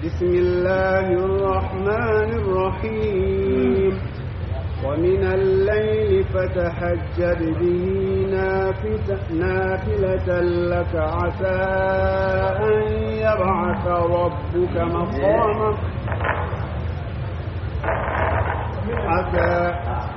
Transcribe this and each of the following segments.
بسم الله الرحمن الرحيم ومن الليل فتحجد به نافلة, نافلة لك عسى أن يبعث ربك مقاما عسى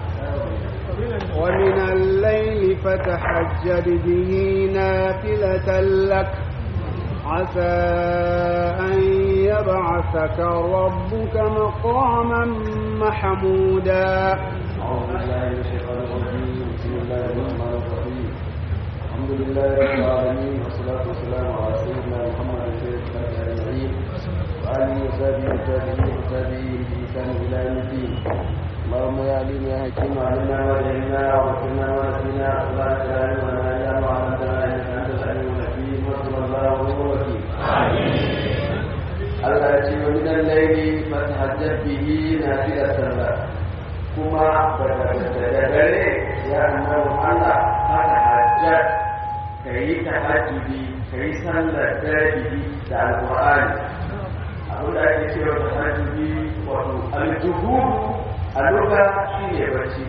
ومن الليل فتحجد به نافلة لك عسى أن يبعثك ربك مقاما محمودا أعوذ بالله من الشيطان الرجيم بسم الله الرحمن الرحيم الحمد لله رب العالمين والصلاة والسلام على سيدنا محمد سيد الخلق أجمعين وآله وصحبه والتابعين والتابعين بإحسان إلى يوم الدين اللهم يا عليم يا حكيم علمنا ما جهلنا وذكرنا ما نسينا ولا تجعل لنا إلا ما علمتنا إنك أنت العليم الحكيم وصلى الله ونعم الوكيل Allah ya ce wa minan laili fatahajjat bihi nafilatan lak kuma da dare ya annabi Allah fatahajjat kai tahajjudi kai sallar dare bihi da alqur'ani abin da ake cewa tahajjudi wato aljuhud a lugha shine bacci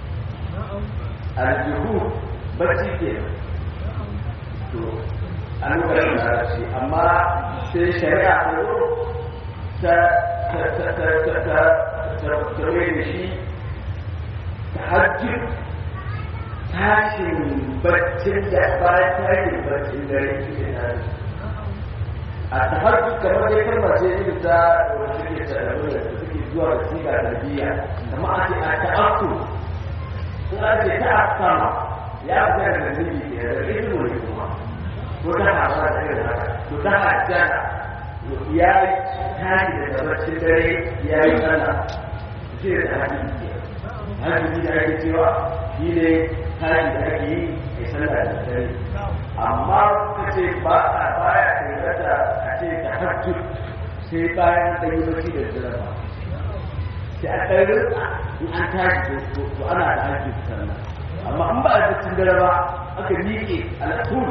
aljuhud bacci kenan to an lugha larabci amma sai shari'a ta zo ta ta ta ta ta ta ta da shi tahajjud tashin baccin da ba tashin baccin dare ke tashi a tahajjud kamar dai kalma ce irin ta wanda take tsararru da suke zuwa da siga tarbiyya kamar a ce a ta'akku in a ce ta'akkama ya fi da zubi ke da ilmu ne kuma ko ta hasa da irin haka to ta hajjata ya tashi daga baccin dare ya yi sallah sai da hadisi ke hadisi da ake cewa shi ne tashi da ake yi a sallah da dare amma ka ce ba a baya ingata a ce ta hajjud sai bayan ta yi bacci da dare ba sai a ɗari in an tashi to ana da hajjud sannan amma in ba a baccin dare ba aka miƙe al'atur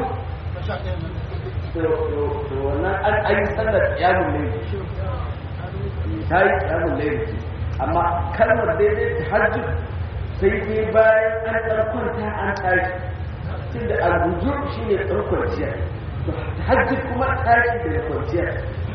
to wannan an yi sallar yamun laifi ta yi yamun laifi amma kalmar daidai ta hajji sai dai bayan an tsarkwanta an tashi tun da albuju shi ne tsarkwanciya to hajji kuma tashi da kwanciya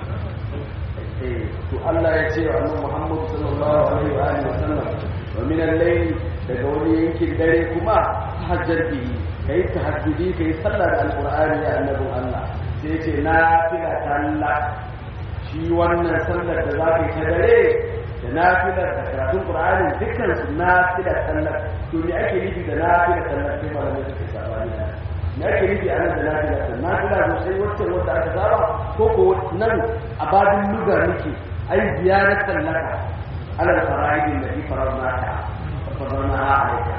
to Allah ya ce wa annabi Muhammad sallallahu alaihi wa alihi wasallam wa min al-layl daga wani yankin dare kuma tahajjar bihi kai tahajjudi kai sallar alqur'ani ya annabin Allah sai ce na fila talla shi wannan sallar da za ka yi ta dare da na filar da karatun ƙur'ani dukkan su na fila tallar to me ake nufi da na fila tallar sai malamai suke sabani da me ake nufi a nan da na fila tallar na fila sosai wacce wanda aka saba ko ko nan a babin luga nake ai ziyarar tallaka alal fara'idin da fi fararna ta fararna ha alaika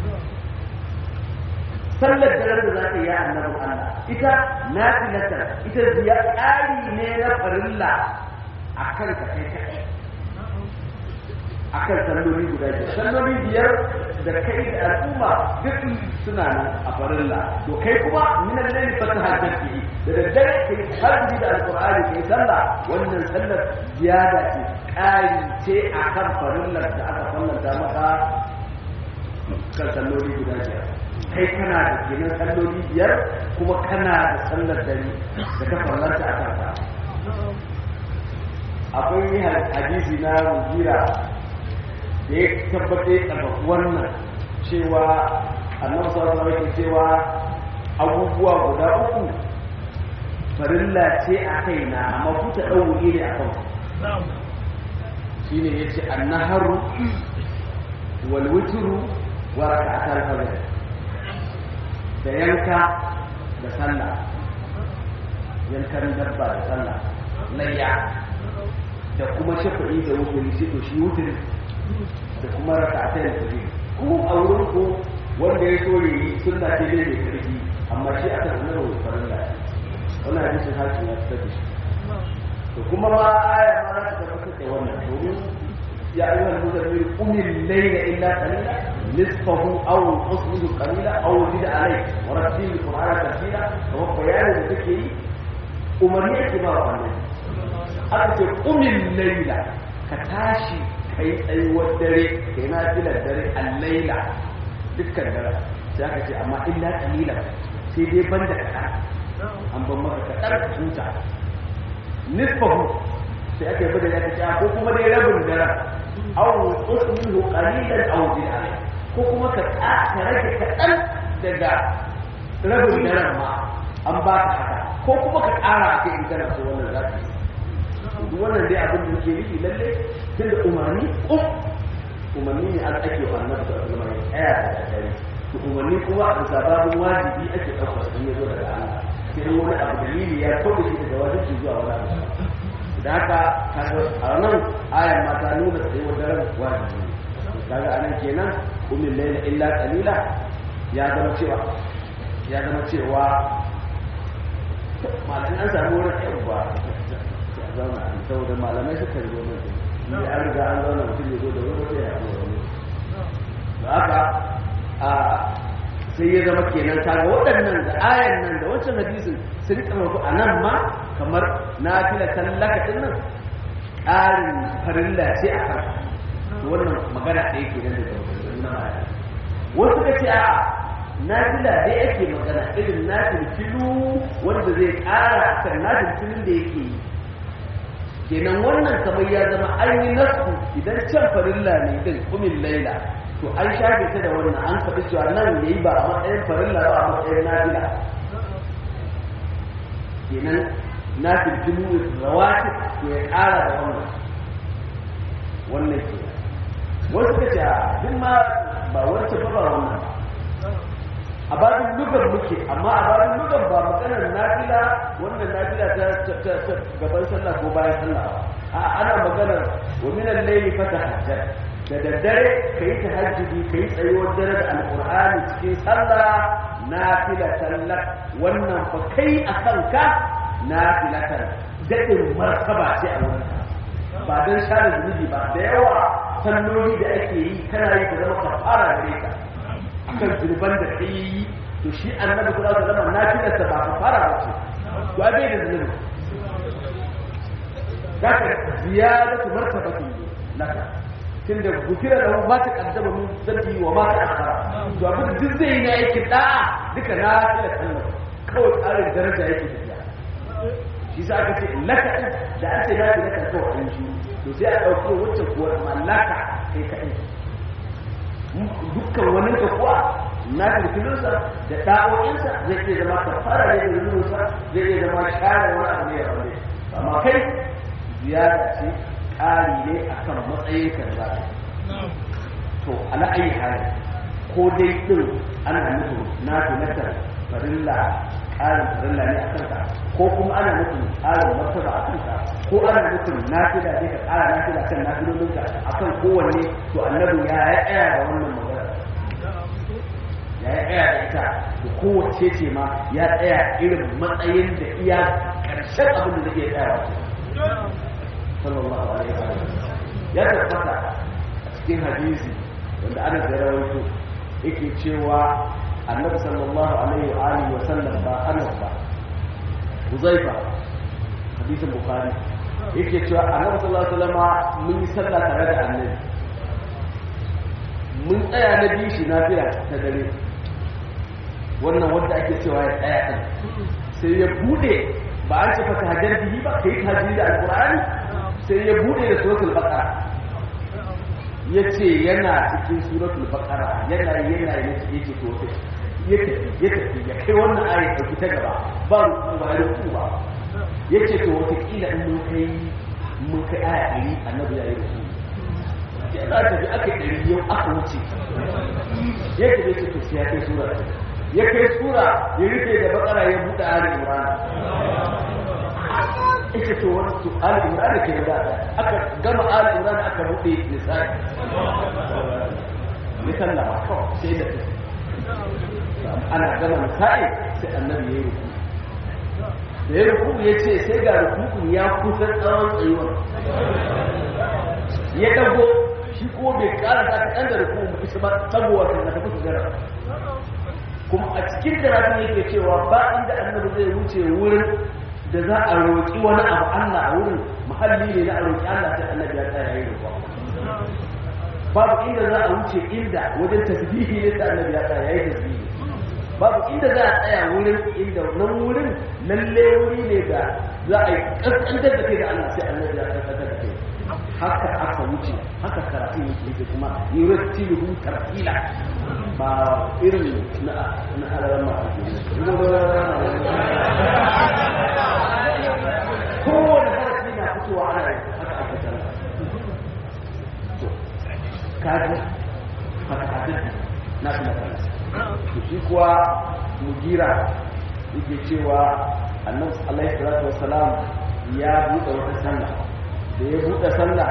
sallar daren da za ka yi annabin Allah ita na filatar ita biya ƙari ne na farilla a kan ka kai kaɗai a kan salloli guda biyar salloli biyar da kai da al'umma duk suna nan a farilla to kai kuma minan laili fata hajjar ke da daddare kai hajji da alƙur'ani kai sallah wannan sallar ziyada ce ƙari ce a kan farillar da aka fallanta maka kan salloli guda biyar kai kana da kenan salloli biyar kuma kana da sallar dare da ta farlanta a kanka akwai hadisi na mujira da ya tabbata ya karfafi wannan cewa annabi sallallahu alaihi cewa abubuwa guda uku farilla ce a kaina amma ku ta dauke ne a kan shine yace annaharu wal witru wa rak'atul fajr da yanka da sallah yankan dabba da sallah layya da kuma shafa'i da wuturi sai to shi wuturi da kuma raka a tayin tafi ko a wurin ko wanda ya so yi sunna ce dai mai karfi amma shi aka sanar da farin da wannan hadisin hakim ya fitar da shi to kuma ma aya ma za ta tabbatar da wannan domin ya ayyuhal muzammil qumil layla illa qalila نصفه او نصفه قليلا او زد عليه ورتل القران ترتيلا وهو بيان ذكري umarni ake ba wa annabi aka ce umin laila ka tashi kai tsayuwar dare kai na filar dare a laila dukkan dare sai aka ce amma illa qalilan sai dai banda kaɗan an ban maka kaɗan ka huta nisfahu sai aka yi bada ya kace ko kuma dai rabin daren aw usmihu qalilan aw bi'a ko kuma ka ka rage kaɗan daga rabin daren ma an ba ka haka ko kuma ka ƙara a kai in kana so wannan za ka yi duk wannan dai abin da yake nufi lalle tun da umarni um umarni ne an ake wa annabi sallallahu alaihi wasallam ya da dare to umarni kuma a sababin wajibi ake ɗaukar sun yazo daga Allah sai wani abu dalili ya kauda shi daga wajibi zuwa wani abu da haka kaga a nan ayan ma ta nuna tsayuwar daren wajibi kaga anan kenan umil layla illa qalila ya zama cewa ya zama cewa malamin an samu wurin yan ba zauna saboda malamai suka zo nan ne an riga an zauna mutum ya zo da wani wata ya zo wani da haka a sai ya zama kenan kaga waɗannan da ayan nan da wancan hadisin sun karfafa a nan ma kamar na fila tallaka din nan ƙarin farilla ce a kan wannan magana da yake nan da na baya wasu ka ce a na fila dai ake magana irin na filu wanda zai ƙara a kan na filin da yake yi kenan wannan kamar ya zama an yi nasu idan can farilla ne din kumin laila to an shafe ta da wannan an faɗi cewa nan ya yi ba a matsayin farilla ba a matsayin nafila kenan na filfilu rawati to ya ƙara da wannan wannan ke wasu ka ce a duk ma ba wancan ba ba wannan a babin lugar muke amma a babin lugar ba maganar nafila wannan nafila ta gaban sallah ko bayan sallah a ana maganar wa minan layli fatahajjat da daddare kai tahajjudi kai tsayuwar dare da alqur'ani cikin sallah nafila sallah wannan fa kai akan ka nafilatan dadin martaba ce a wurin ba dan share zunubi ba da yawa salloli da ake yi kana yi ka zama kafara gare ka akan zurban da ka yi to shi annabi kula da zama nafilarsa ba ka fara ba ce to a bai da zunubi za ka ziyadatu martabatin laka tun da gufira da ma ta kaddama min zambi wa ma ta akhara to abin duk zai yi na aikin da'a duka na fila kallon kawai tsarin daraja yake tafiya shi sa aka ce laka da an ce na fi laka kawai an shi to sai a ɗauki wancan kuwa mallaka kai kaɗai dukkan wani ka kuwa na filfilinsa da ɗa'o'insa zai iya zama kafara ne da zunubinsa zai iya zama share wani abu ne a wani amma kai ziyara ce ƙari ne a kan matsayin kan za to ala ayi hali ko dai ɗin ana nufin na filatar farilla ƙarin farilla ne a kanka ko kuma ana nufin ƙarin martaba a kanka ko ana nufin nafila ne ka ƙara nafila kan nafilolinka a kan kowanne to annabi ya ya tsaya da wannan magana ya ya tsaya da ita to kowace ce ma ya tsaya irin matsayin da iya ƙarshen abin da zai iya tsaya sallallahu alaihi wa sallam ya tabbata a cikin hadisi wanda ana da rawaito yake cewa annabi sallallahu alaihi wa alihi wa sallam ba anas ba huzaifa hadisin bukhari yake cewa annabi sallallahu alaihi wasallam mun yi sallah tare da annabi mun tsaya na biyu shi na fiya ta dare wannan wanda ake cewa ya tsaya din sai ya bude ba an ce fa ta hajjar bihi ba kai tahajjudi da alqur'ani sai ya bude da suratul baqara yace yana cikin suratul baqara yana yana yace yace to ya tafi ya tafi ya kai wannan ayat dauki ta gaba ba ruku ba ruku ba yace to wata kila in mun kai mun kai aya ɗari annabi ya yi ruku ya za ta fi aka ɗari yau aka wuce ya tafi ce to sai ya kai sura ya kai sura ya rufe da bakara ya buɗe ali imran ita to wani to ali imran ke da aka gama ali imran aka buɗe nisa'i ya sallama kawai sai da ana gama nisa'i sai annabi ya yi ruku da ya ruku ya ce sai ga rukukun ya kusa tsawon tsayuwar ya dago shi ko bai kara ta kaɗan da rukukun ba isa ba saboda kan na tafi su gara kuma a cikin karatun yake cewa ba inda annabi zai wuce wurin da za a roƙi wani abu Allah a wurin muhalli ne na a roƙi Allah sai annabi ya tsaya yayin roƙo babu inda za a wuce inda wajen tasbihi ne sai annabi ya tsaya yayin tasbihi babu inda za a tsaya wurin inda nan wurin lalle wuri ne da za a yi kaskantar da kai da Allah sai annabi ya kaskantar da kai haka aka wuce haka karatu yake yake kuma yurattiluhu tartila ba irin na na alaran ma kowane harafi na fitowa ana yi haka aka tara to kaji haka hadin na fi na to shi kuwa mugira yake cewa annabi alaihi salatu wassalam ya buɗe wata sallah da ya buɗe sallah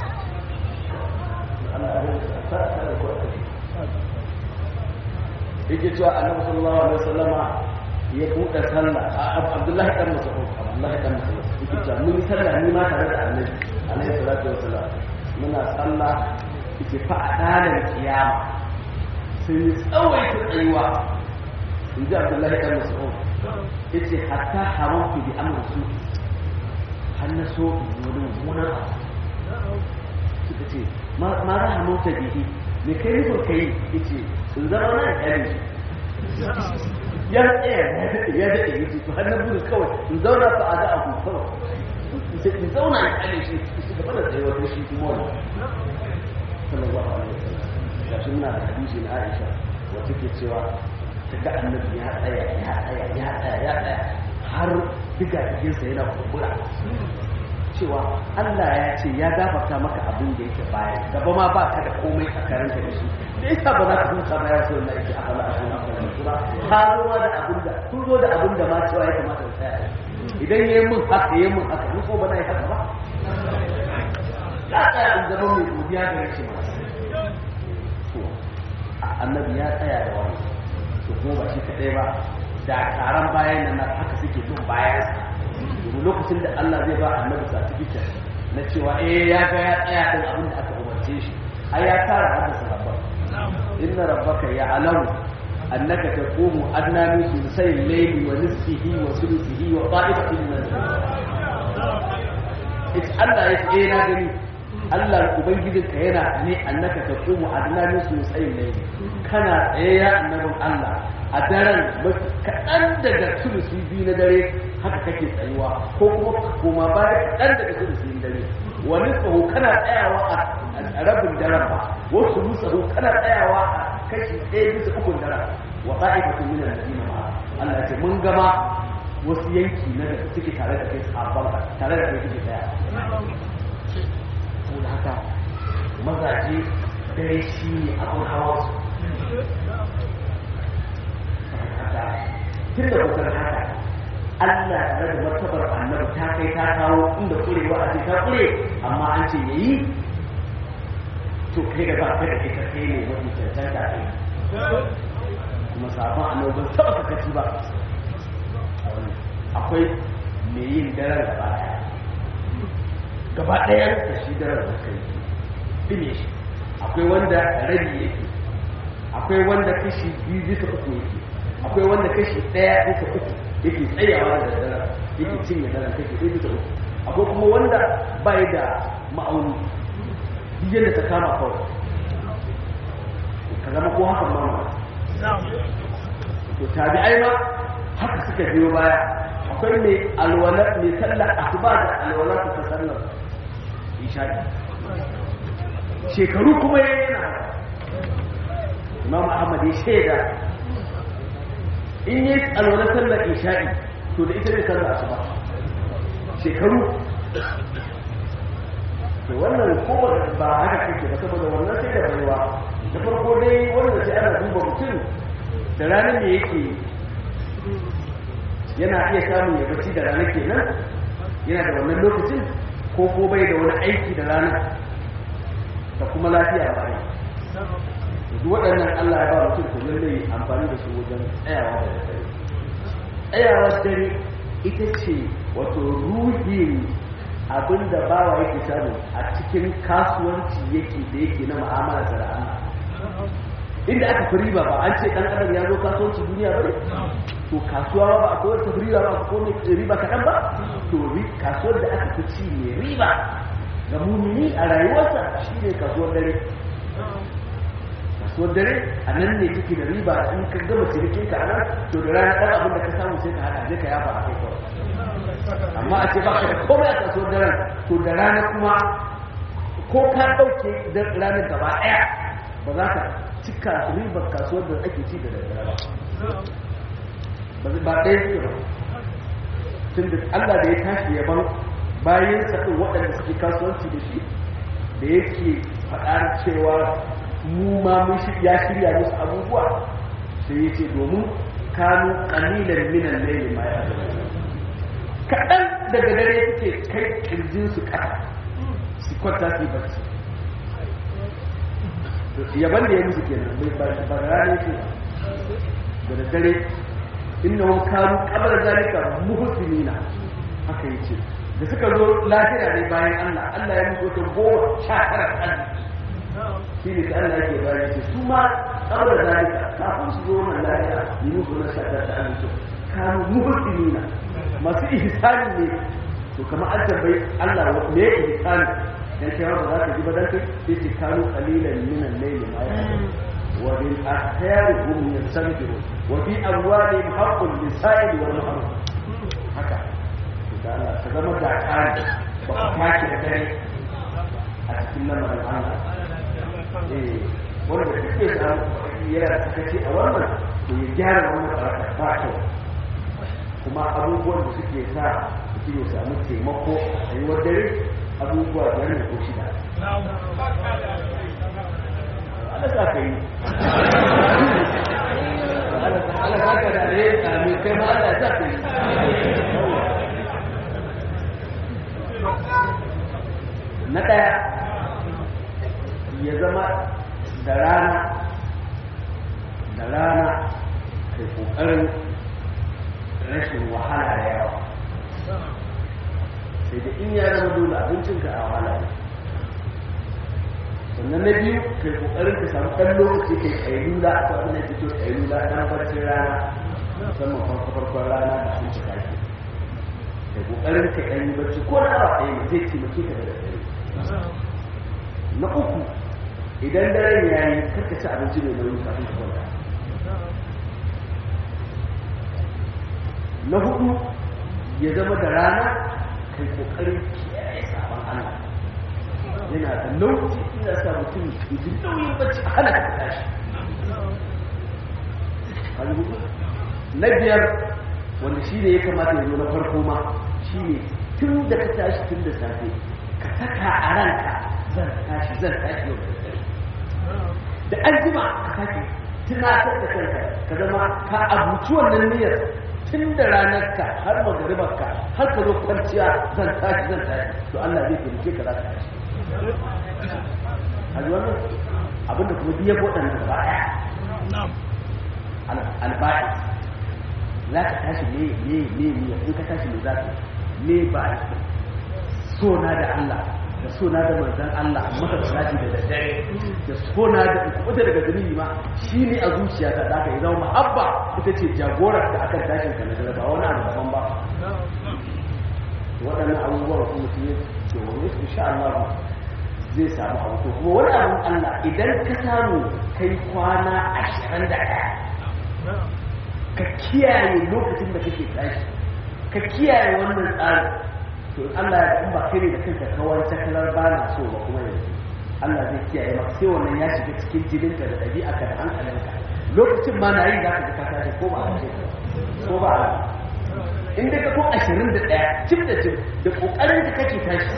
yake cewa annabi sallallahu alaihi wasallama ya buɗe sallah abdullahi dan mas'ud abdullahi dan mas'ud yake cewa mun yi sallah ni ma tare da annabi alaihi salatu wassalam muna sallah yake fa adalan kiyama sai tsawaita tsayuwa in ji abdullahi dan mas'ud yace hatta haramtu bi amri su har na so in wani mummunan abu suka ce ma za a mota bihi me kai nufin kai ya ce in zama na ƙyale ya tsaya ya daɗe ya daɗe ya ce to har na buɗe kawai in zauna fa a za a ku kawai in zauna ya ƙyale shi su gaba da tsaye wata shi kuma wani sallallahu alaihi wasallam ga shi na da hadisi na Aisha wata ke cewa ta ga annabi ya tsaya ya tsaya ya tsaya ya tsaya har diga jikinsa yana kumbura cewa Allah ya ce ya gafarta maka abin da yake baya gaba ma ba ka da komai a karanta da shi da yasa ba za ka huta ba ya so na yake a bala a cikin amfani ba ka zo ma da abin da kun zo da abin da ma cewa ya kamata ka tsaya idan yayi mun haka yayi mun haka ni ko ba na yi haka ba ya tsaya in zama mai godiya ga yake ma to annabi ya tsaya da wani to kuma ba shi kadai ba da taron bayan nan haka suke bin bayansa domin lokacin da Allah zai ba annabi certificate na cewa eh ya ga ya tsaya din abin da aka umarce shi ai ya tara hada sahabban inna rabbaka ya'lamu annaka taqumu adna min thuluthay al-layli wa nisfihi wa thuluthihi wa ta'ifatin min ita Allah ya ce na gani Allah ubangijinka yana ne annaka taqumu adna min thuluthay al-layli kana tsaye ya annabin Allah a daren kaɗan daga sulusi biyu na dare haka kake tsayuwa ko kuma koma baya kaɗan daga sulusi dare wani tsawo kana tsayawa a rabin daren ba wasu musahu kana tsayawa a kashi ɗaya bisa ukun daren wa ta'ifatu min al-ladina ma Allah ce mun gama wasu yanki na da suke tare da kai sabon tare da kai suke tsaya saboda haka mazaje dare shi ne abin hawa su tun da kusan haka Allah tare da martabar annabi ta kai ta kawo inda kurewa a ce ta kure amma an ce yayi to kai da ba ka da ita kai ne wani cancanta kai kuma sabon annabi ban taɓa kakaci ba akwai mai yin daren gaba ɗaya gaba ɗaya da shi daren da kai ɗine shi akwai wanda rabi yake akwai wanda kashi biyu bisa uku yake akwai wanda kashi ɗaya bisa uku yake tsayawa da daddara yake cinye daren kashi ɗaya bisa uku akwai kuma wanda bai da ma'auni duk yadda ta kama kawai ka zama ko hakan ma to tabi'ai ma haka suka biyo baya akwai mai alwala mai sallar asuba da alwala ta sallar isha'i shekaru kuma yana imam ahmad ya shaida in yi alwala sallar isha'i to da ita ne sallar asuba shekaru to wannan ko ba haka kake ba saboda wannan sai da baiwa da farko dai wanda sai ana duba mutum da ranar da yake yana iya samun ya bacci da rana kenan yana da wannan lokacin ko ko bai da wani aiki da rana da kuma lafiya ba ne duk waɗannan Allah ya ba mutum to lalle amfani da su wajen tsayawa da dare tsayawa dare ita ce wato ruhin abin da bawa yake samu a cikin kasuwanci yake da yake na mu'amala da Allah inda aka fi riba ba an ce ɗan adam ya zo kasuwanci duniya ba to kasuwa ba a kowar ta riba ba ko ne riba kaɗan ba to kasuwar da aka fi ci mai riba ga mumini a rayuwarsa shi ne kasuwar dare kasuwar dare a nan ne take da riba in ka gama cinikin ka nan to da rana ɗan abin da ka samu sai ka haɗa je ka yafa a kai kawai amma a ce baka da komai a kasuwar daren to da rana kuma ko ka ɗauke ranar gaba ɗaya ba za ka cika ribar kasuwar da ake ci da daddare ba ba ɗaya suke ba tun da Allah da ya tashi yaban bayan saɗin waɗanda suke kasuwanci da shi da yake faɗar cewa mu ma mun ya shirya musu abubuwa sai ya ce domin kanu ƙalilan minan laili ma ya kaɗan daga dare suke kai ƙirjinsu ƙasa su kwanta su yi barci yaban da ya musu kenan ba da rana yake ba da dare innahum kanu qabla zalika muhsinina haka yace da suka zo lafiya ne bayan Allah Allah ya musu wata goma sha tara arziki shi ne Allah yake bayani yace su ma qabla zalika kafin su zo nan lafiya yi musu na sha tara arziki kanu muhsinina masu ihsani ne to kamar an tambayi Allah me ihsani dan kai ba za ka ji ba dan kai sai ce kanu qalilan min al-layli ma yahdu wa bil ahyari hum yastanfiru wa fi amwalihim haqqun lis-sa'il wal mahrum haka da Allah ka zama da kari ba ka tashi da dare a cikin lamarin Allah eh wanda kake samu yana da sakaci a wannan to ya gyara wannan baraka ba kyau kuma abubuwan da suke sa mutum ya samu taimako a yi dare abubuwa biyar ne ko shida Allah sa ka yi Allah sa ka da ne amin kai ma Allah sa ka yi na ɗaya ya zama da rana da rana kai ƙoƙarin rashin wahala da yawa sai da in ya zama dole abincinka a wahala ne sannan na biyu kai kokarin ka samu ɗan lokaci kai kailula a abin da fito kailula ɗan barcin rana musamman farko farkon rana da sun cika ke kai kokarin ka ɗan yi barci ko na awa ɗaya ne zai taimake ka da dare na uku idan daren ya yi karka ci abinci mai nauyi kafin ka kwanta na hudu ya zama da rana kai kokarin kiyaye sabon Allah yana da nauyi ina sa mutum idan nauyin bacci a hana ka tashi na biyar wanda shi ne ya kamata ya zo na farko ma shi ne tun da ka tashi tun da safe ka saka a ranka zan tashi zan tashi yau da dare da an jima ka sake tunatar da kanka ka zama ka abuci wannan niyyar tun da ranarka har magaribarka har ka zo kwanciya zan tashi zan tashi to Allah zai taimake ka za ka tashi a wannan abinda kuma biya waɗannan ba ɗaya alba'i za ka tashi ne ne ne ne in ka tashi ne za ka ne ba sona da Allah da sona da manzan Allah maka salati da daddare da sona da kuɓuta daga zunubi ma shi ne a zuciya ta zaka yi zama ma'abba ita ce jagorar da akan tashin ka na dare ba wani abu daban ba waɗannan abubuwan kuma mutum ya ce wani insha Allah zai samu abu to kuma wani abin Allah idan ka samu kai kwana ashirin da ɗaya ka kiyaye lokacin da kake tashi ka kiyaye wannan tsarin to Allah ya in ba kai ne da kanka kawai takalar ba na so ba kuma yanzu Allah zai kiyaye maka sai wannan ya shiga cikin jininka da ɗabi'arka da hankalinka lokacin ma na yi za ka ji ka tashi ko ba a ce ko ba a in dai ka ko ashirin da ɗaya cif da cif da ƙoƙarin da kake tashi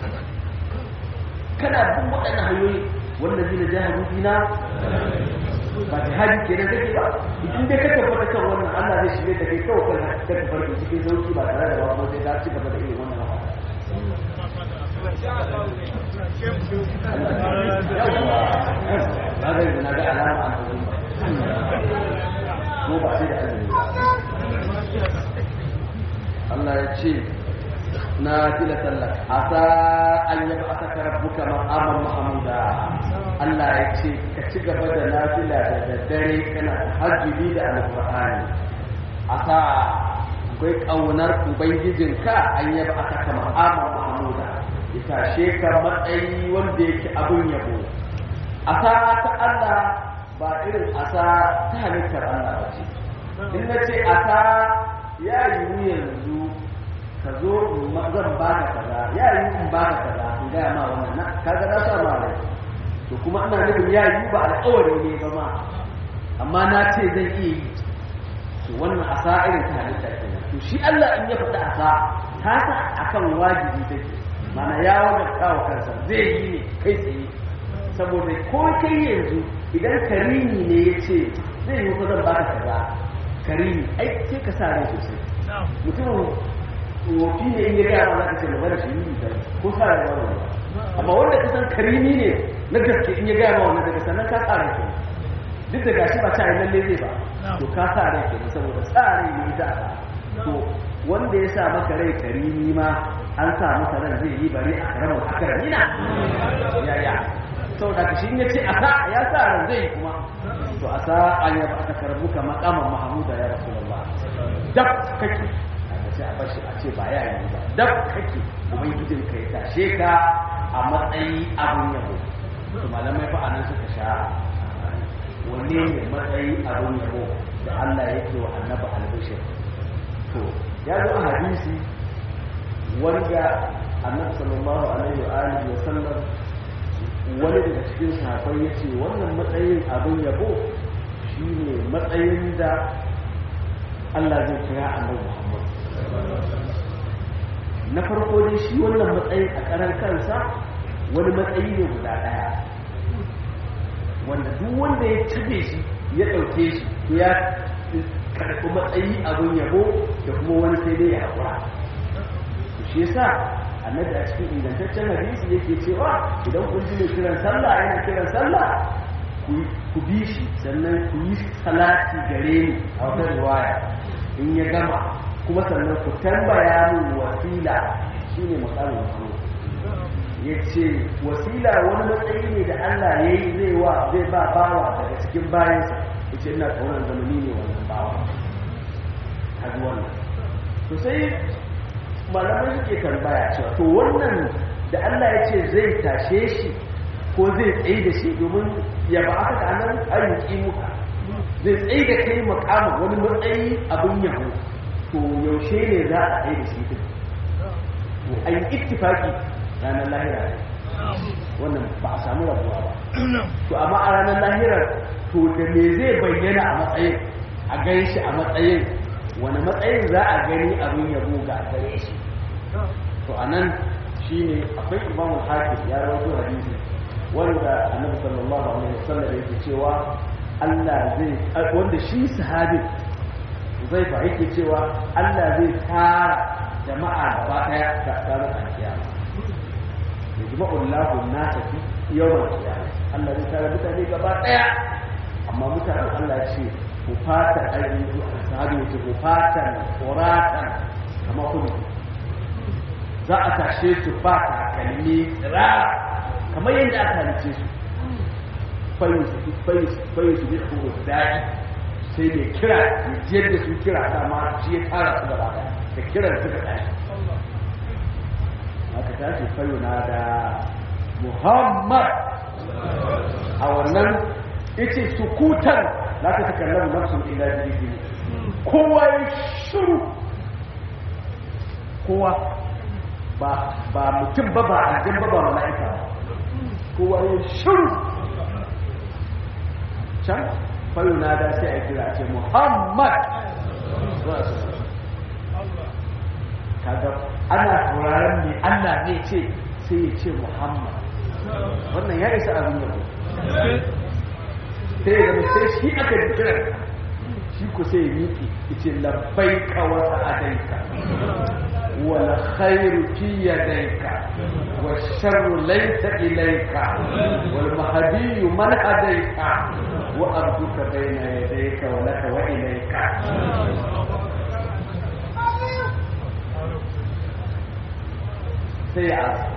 kana bin waɗannan hanyoyi wanda zai na jihar dina ba jihadi kenan kake ba idan dai ka tabbata kan wannan Allah zai shirye da kai kawai kan ka tabbata cikin sauki ba tare da ba kuma sai ka ci gaba da irin wannan ba ba ga yanzu na ga alama an tabbata ko ba sai da azumi Allah ya ce na fila sallah asa an yaba aka karabbuka maqaman mahmuda Allah ya ce ka ci gaba da nafila da daddare kana hajjubi da alqur'ani asa akwai kaunar ubangijinka an yaba aka kama amma mahmuda ya tashe ka matsayi wanda yake abun yabo asa ta Allah ba irin asa ta halittar Allah ba ce in na ce asa ya yiwu yanzu ka zo zan ba ka kaza ya yiwu in ba ka kaza in gaya ma wannan na kaga na sa ma rai to kuma ina nufin ya yiwu ba alƙawari ne ba ma amma na ce zan iya yi to wannan asa irin ta halitta kenan to shi Allah in ya faɗi asa ta sa akan wajibi take mana ya wajabta wa kansa zai yi ne kai tsaye saboda ko kai yanzu idan karimi ne ya ce zai yi ko zan baka kaza karimi ai sai ka sa rai sosai mutumin wofi ne in ya gaya ma za ka ce magana shi yi da ko sa rai ba wani amma wanda ka san karimi ne na gaske in ya gaya ma wannan daga sannan ka sa rai kenan duk da gashi ba ta yi lalle zai ba to ka sa rai kenan saboda sa rai ne ita to wanda ya sa maka rai karimi ma an sa masa ran zai yi bare a karamar akaramina ya ya saboda ka shi ya ce a sa ya sa ran zai kuma to a sa an yaba aka karbuka makaman mahamuda ya rasulullah dab kake aka ce a bashi a ce ba ya yi ba dab kake ubangijin ka ya tashe ka a matsayi abun yabo to malamai fa anan suka sha wanne ne matsayi abun yabo da Allah yake wa annabi albishir to ya zo a hadisi wanda annabi sallallahu alaihi wa alihi wa sallam wani daga cikin sahabbai yace wannan matsayin abin yabo shine matsayin da Allah zai kira annabi Muhammad na farko dai shi wannan matsayin a karan kansa wani matsayi ne guda daya wanda duk wanda ya tabe shi ya dauke shi ya karɓi matsayi abin yabo da kuma wani sai dai ya haƙura shi yasa annabi a cikin ingantaccen hadisi yake cewa idan kun ji mai kiran sallah yana kiran sallah ku bi shi sannan ku yi salati gare ni a wata riwaya in ya gama kuma sannan ku tambaya min wasila shine makamin muhammad ya ce wasila wani matsayi ne da Allah ya yi zai wa zai ba bawa daga cikin bayansa ya ce ina kaunar zamani ne wannan bawa kaji wannan to sai malamai suke tambaya cewa to wannan da Allah ya ce zai tashe shi ko zai tsaye da shi domin ya ba aka da nan ayyuki muka zai tsaye da kai makamin wani matsayi abin yabo to yaushe ne za a tsaye da shi din to an yi ittifaki ranar lahira wannan ba a samu rabuwa ba to amma a ranar lahirar to da me zai bayyana a matsayin a gan shi a matsayin wani matsayin za a gani abin yabo ga gare shi to a nan shi ne akwai imamu hafiz ya rawaito hadisi wanda annabi sallallahu alaihi wasallam yake cewa Allah zai wanda shi sahabi zai fa yake cewa Allah zai tara jama'a gaba daya ga ranar alkiyama yajma'u Allahu an-nasa fi yawm al-qiyamah Allah zai tara mutane gaba daya amma mutanen Allah ya ce ku fata ainihin sahabi ya ce ku fata tsoratan kama kuma za a tashe su ba takalmi rara kamar yadda aka halice su fayu su bi kuma daɗi sai mai kira ya jiyar da su kira dama shi ya tara su gaba da kiran suka tashi aka tashi fayu na da muhammad a wannan ita sukutan la ta takallamu nafsun illa bi idni kowa ya shiru kowa ba ba mutum ba ba aljan ba ba mala'ika ba kowa ya shiru can fayo na da sai a kira ce muhammad kaga ana sauraron ne allah ne ce sai ya ce muhammad wannan ya isa abin yabo sai ya zama sai shi aka ji kiran shi ku sai ya miƙe ce labbai kawata adaika wal khairu fi yadayka wa sharru laysa ilayka wal mahdi man hadaika wa abduka bayna yadayka wa laka wa ilayka sai ya asa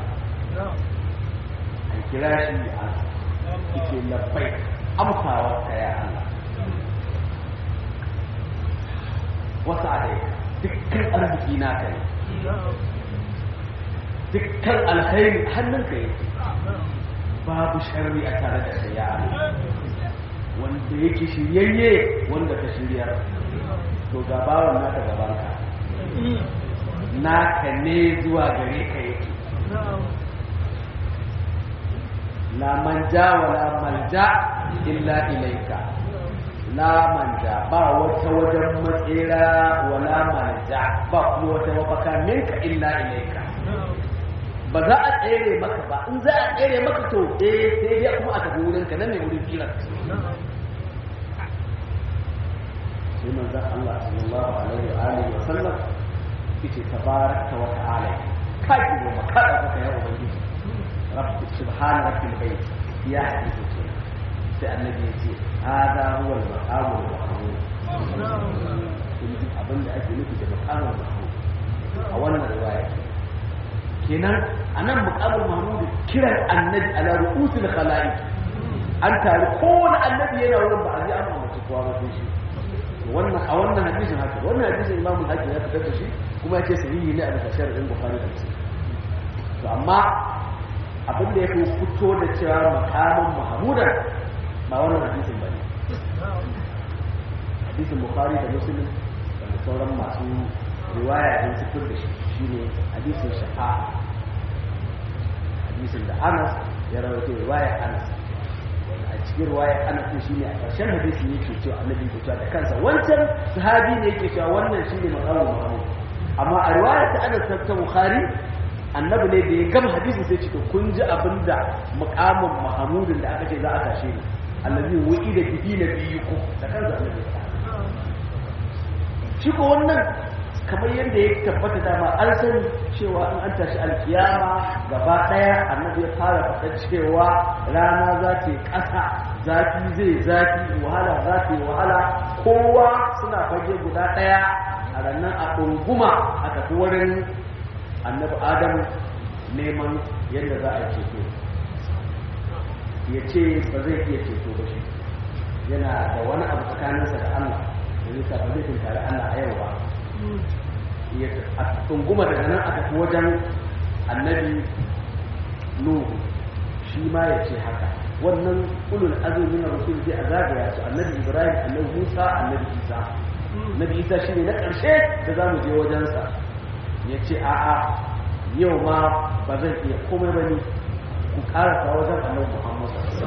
an kira shi ya asa ike labbai amsawa ka ya Allah wasu alai dukkan arziki naka ne dukkan alkhairi hannunka yake babu sharri a tare da kai ya Allah wanda yake shiryayye wanda ka shiryar to ga bawan naka gabanka naka ne zuwa gare ka yake la manja wa la malja illa ilaika la manja ba wata wajen matsira wa la malja ba kuma wata mafaka minka illa ilaika ba za a tsere maka ba in za a tsere maka to eh sai dai kuma a tafi wurin ka nan ne wurin filar sai manzon Allah sallallahu alaihi wa alihi wa sallam yace tabaraka wa ta'ala kai ko maka da kaka ya ubangiji rabbi subhana rabbil bayt ya hadisi ce sai annabi yace hada huwa al-maqamul mahmud kun abin da ake nufi da maqamul mahmud a wannan riwaya kenan anan maqamul mahmud kiran annabi ala ru'usil khalaiq an tare kowane annabi yana wurin ba a ji an amince kowa ba sai shi wannan a wannan hadisin haka wannan hadisin imam al-hakim ya fitar da shi kuma ya ce sahihi ne a bisa sharhin bukhari da muslim to amma abin da ya fi fito da cewa makamin mahmudan ba wannan hadisin bane hadisin bukhari da muslim da sauran masu riwaya din su fitar da shi shine hadisin shafa'a hadisin da Anas ya rawaito riwaya Anas a cikin ruwaya ana ce shi ne a ƙarshen hadisi yake cewa annabi ke cewa da kansa wancan sahabi ne yake cewa wannan shi ne maqamu mahmud amma a riwaya ta Anas ta Bukhari annabi ne da ya gama hadisi sai ce to kun ji abinda maqamun mahmudin da aka ce za a tashe ni allazi wa'ida bihi nabiyukum da kansa annabi shi ko wannan kamar yadda ya tabbata dama an sani cewa in an tashi alkiyama gaba daya annabi ya fara faɗa cewa rana za ta yi ƙasa zafi zai zafi wahala za ta yi wahala kowa suna fage guda ɗaya a rannan a ɗunguma a tafi wurin annabi adamu neman yadda za a ceto ya ce ba zai iya ceto ba shi yana da wani abu tsakaninsa da allah da nisa ba zai tunkari allah a yau ba a tunguma daga nan a tafi wajen annabi nuhu shi ma ya ce haka wannan ulul azumi na rasul zai a zagaya su annabi ibrahim annabi musa annabi isa annabi isa shi ne na ƙarshe da za mu je wajensa ya ce a'a yau ma ba zan iya komai ba ne ku ƙarasa wajen annabi muhammad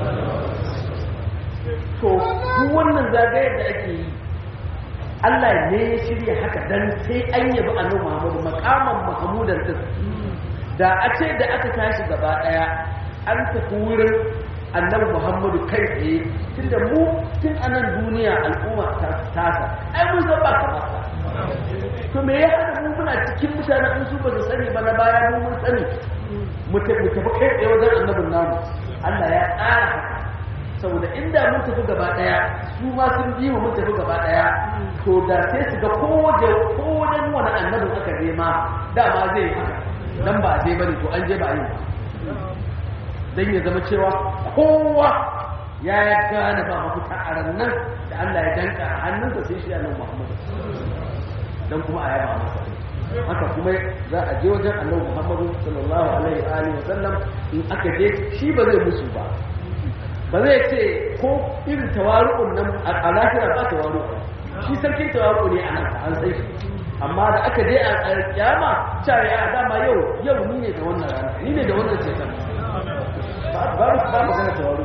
to duk wannan zagayar da ake yi Allah ne ya shirya haka dan sai an yabi annabi Muhammadu makaman Muhammadan din da a ce da aka tashi gaba daya an tafi wurin annabi Muhammadu kai tsaye tunda mu tun a nan duniya al'umma ta tasa ai mun san ba ka ba to me ya hada mu muna cikin mutanen in su ba su sani ba na baya mu mun sani mu tafi kai tsaye wajen annabin namu Allah ya tsara haka saboda inda mun tafi gaba daya su ma sun bi mu mun tafi gaba daya to da sai su ga kowace kowace wani annabin aka je ma dama zai haka dan ba je bane to an je ba yi dan ya zama cewa kowa ya gane ba mafita a rannan da Allah ya danka a hannunsa sai shi annabi Muhammad dan kuma a yaba masa haka kuma za a je wajen annabi Muhammad sallallahu alaihi wa alihi wasallam in aka je shi ba zai musu ba ba zai ce ko irin tawaru'un nan a lafiya ba tawaru shi sarkin tawaru ne a nan an sai shi amma da aka je a kiyama cewa ya dama yau yau ni ne da wannan rana ni ne da wannan ceton ba ba ba magana tawaru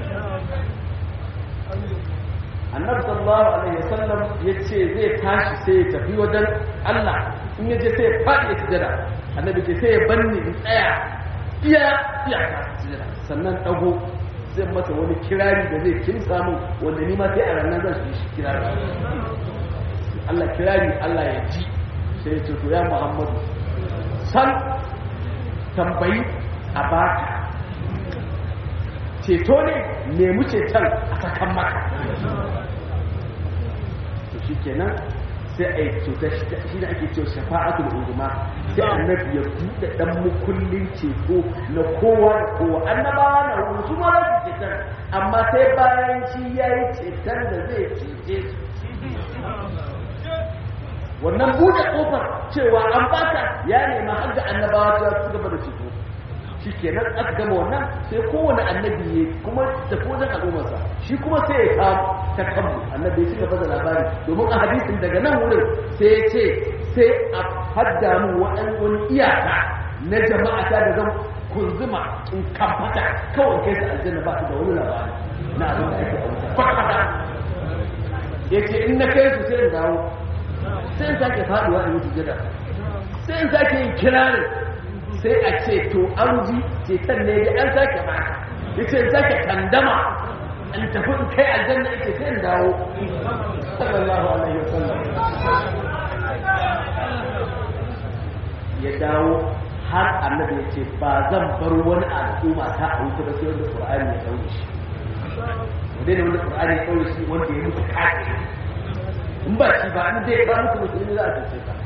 annabi sallallahu alaihi wasallam ya ce zai tashi sai ya tafi wajen Allah in ya je sai ya faɗi ya sujada annabi ce sai ya banni in tsaya iya iya sujada sannan dago zai masa wani kirari da zai kin samu wanda ni ma sai a ranar zan shi shi kirari Allah kirari Allah ya ji sai ya ce to ya Muhammadu san tambayi a baka ceto ne nemi ceton a sakan maka to shi kenan sai a yi cutar shi da ake cewa shafa'atul uzma sai annabi ya buɗe dan mukullin ceto na kowa da kowa annabawa na wuri su ma za su cetar amma sai bayan shi ya yi cetar da zai cece su wannan buɗe ƙofar cewa an baka ya nema har da annabawa ta su gaba da ceto shi kenan aka gama wannan sai kowane annabi ya kuma da kodin al'ummarsa shi kuma sai ya kawo ta kanmu annabi ya ci gaba da labari domin a hadisin daga nan wurin sai ya ce sai a hadda mu wani iyaka na jama'a ta da zan kunzuma in kamfata kawai kai su aljanna ba su da wani labari na abin da ake a wuta kwata ya ce in na kai su sai in dawo sai in sake faduwa in yi sujada sai in sake yin kirarin sai a ce to an ji ceton ne da an sake ba ya ce in sake kandama in tafi in kai aljanna ake sai in dawo sallallahu alaihi wasallam ya dawo har annabi ya ce ba zan bar wani al'umma ta a wuta ba sai wanda qur'ani ya daure shi wanda ne wanda qur'ani ya daure shi wanda ya mutu kafiri in ba shi ba in dai ba mutu musulmi za a tace ka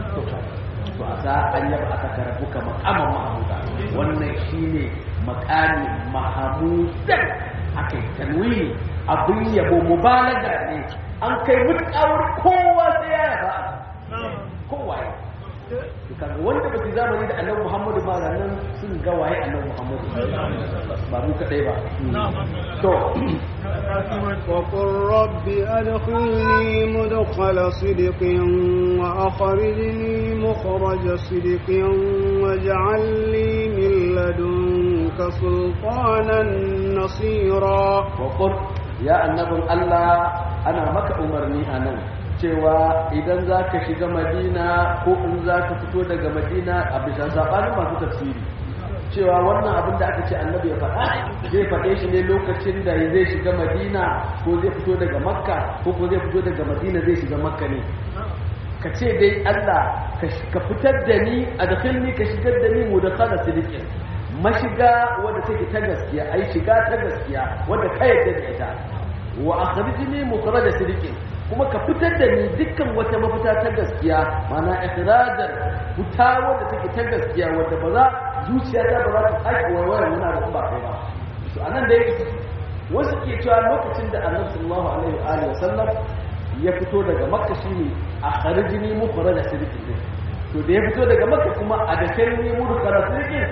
to a sa an yaba aka karabu ka makaman mahamuda wannan shine makami mahamudan aka yi tanwini abin yabo mubalaga ne an kai mutkawar kowa sai ya yaba kowa ya kaga wanda ba su zamani da annabi Muhammadu ba nan sun ga waye annabi Muhammadu ba mu kadai ba to وقل رب أدخلني مدخل صدق وأخرجني مخرج صدق واجعل لي من لدنك سلطانا نصيرا وقل يا النبي الله أنا مك أمرني أنا cewa idan za ka shiga madina ko in za ka fito daga madina a bisa saɓanin masu tafsiri cewa wannan abin da aka ce annabi ya faɗa zai faɗe shi ne lokacin da zai shiga madina ko zai fito daga makka ko ko zai fito daga madina zai shiga makka ne ka ce dai allah ka fitar da ni a da ka shigar da ni mu da kada sirikin mashiga wadda take ta gaskiya ai shiga ta gaskiya wadda ka yadda da ita wa akhrijni mukhraja sirikin kuma ka fitar da ni dukkan wata mafita ta gaskiya mana ikhrajan fita wadda take ta gaskiya wadda ba za zuciyata ba za ta sake waiwayar muna da ba kai ba to anan da yake wasu ke cewa lokacin da annabi sallallahu alaihi wa alihi wasallam ya fito daga makka shine akhrijni mukhraja sirikin to da ya fito daga makka kuma a da kai ne mukhraja sirikin